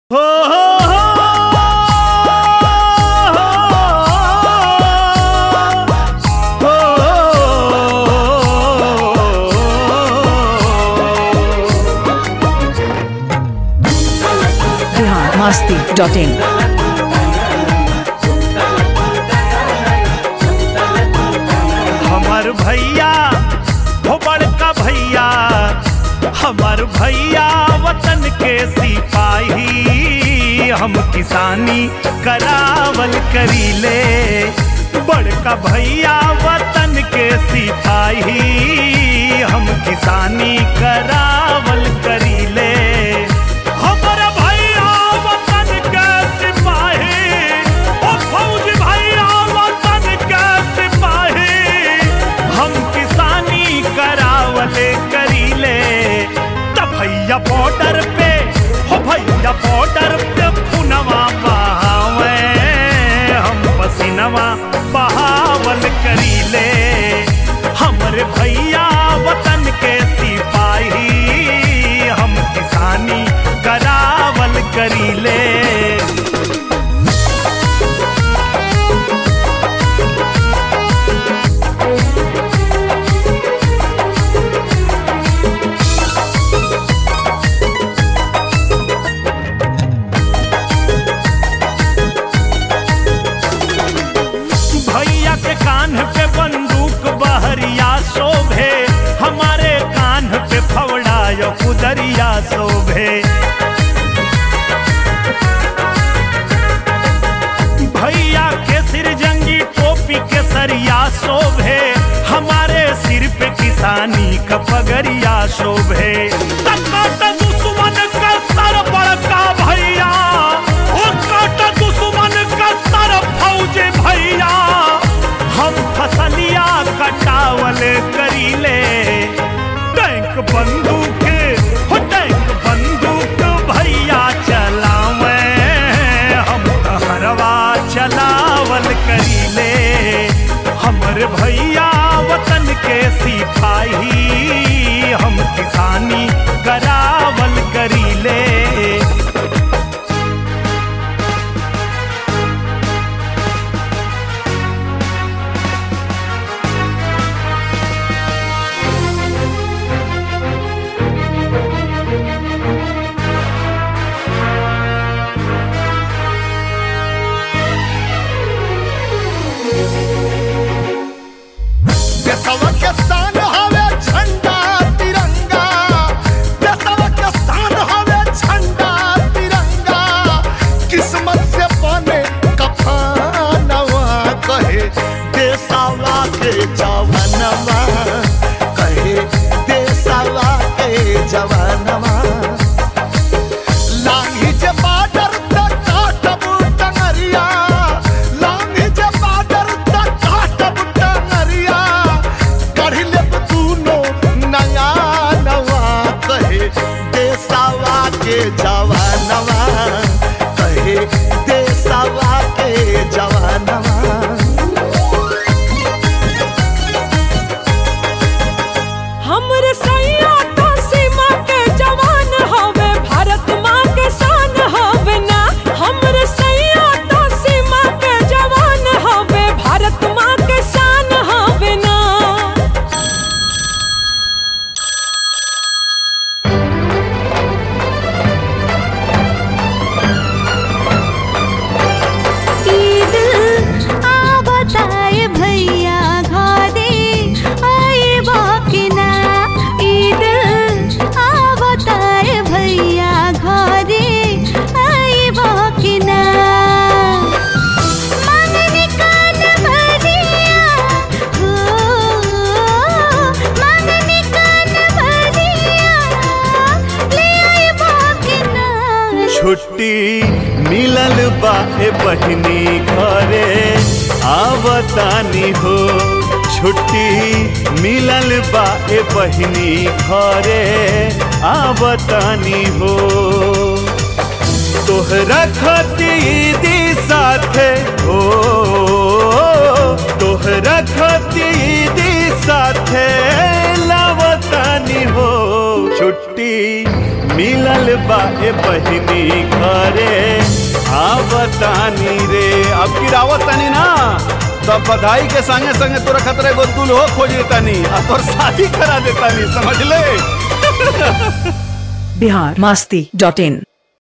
हो हो हो हो बिहार मस्ती डॉट इन हमार भैया हो बड़का भैया हमार भैया वतन के सिपाही हम किसानी करावल करीले बड़का भैया वतन के सिपाही हम किसानी करावल करीले हमर भैया वतन के सिपाही ओ फौज भैया वतन के सिपाही हम किसानी करावले करीले त भैया बॉर्डर पे हो भैया बॉर्डर पे पुनवा बहावे हम पसीनवा बहावल करीले हमरे भैया वतन के सिपाही हम किसानी करावल करीले भैया के कान पे बंदूक बहरिया शोभे हमारे कान पे फवड़ा यो कुदरिया शोभे भैया के सिर जंगी टोपी के सरिया शोभे हमारे सिर पे किसानी का पगरिया शोभे तकाट दुश्मन का सर बड़का भैया ओ काट दुश्मन का सर फौज भैया हम फसलिया कटावल करीले टैंक बंदूक हो टैंक बंदूक भैया चलावे हम हरवा चलावल करीले हमर भैया वतन के सिपाही हम किसानी करावल करीले देशवा के शान हवे झंडा तिरंगा देशवा के शान हवे झंडा तिरंगा किस्मत से बने कफनवा कहे देशवा के जवानवा कहे देशवा के जवानवा लांगी जे बाडर तक काटब टंगरिया लांगी जे बाडर तक काटब टंगरिया कढ़ी लेब दूनो नया नवा कहे देसावा के जवानवा कहे देसावा के जवानवा हमरे सैया तो सीमा के जवान हवे भारत माँ के शान हवे ना हमरे सैया तो सीमा के जवान हवे भारत माँ के शान हवे ना ईद आ बताए भैया घरे आए बाकिना ईद आ बताए भैया घरे आए बाकिना मांगने कान भरिया हो मांगने कान भरिया ले आए बाकिना छुट्टी मिलल बा ए बहिनी घरे आवतानी हो छुट्टी मिलल बा ए बहिनी घरे आवतानी हो तोहरा खतीदी साथे हो तोहरा खतीदी साथे लावतानी हो छुट्टी मिलल बा ए बहिनी घरे आवतानी रे अब की रावत तानी ना तो बधाई के संगे संगे तोरा खतरे गो दुल्हो खोज देतानी आ तोर शादी करा देतानी समझ ले बिहार मस्ती डॉट इन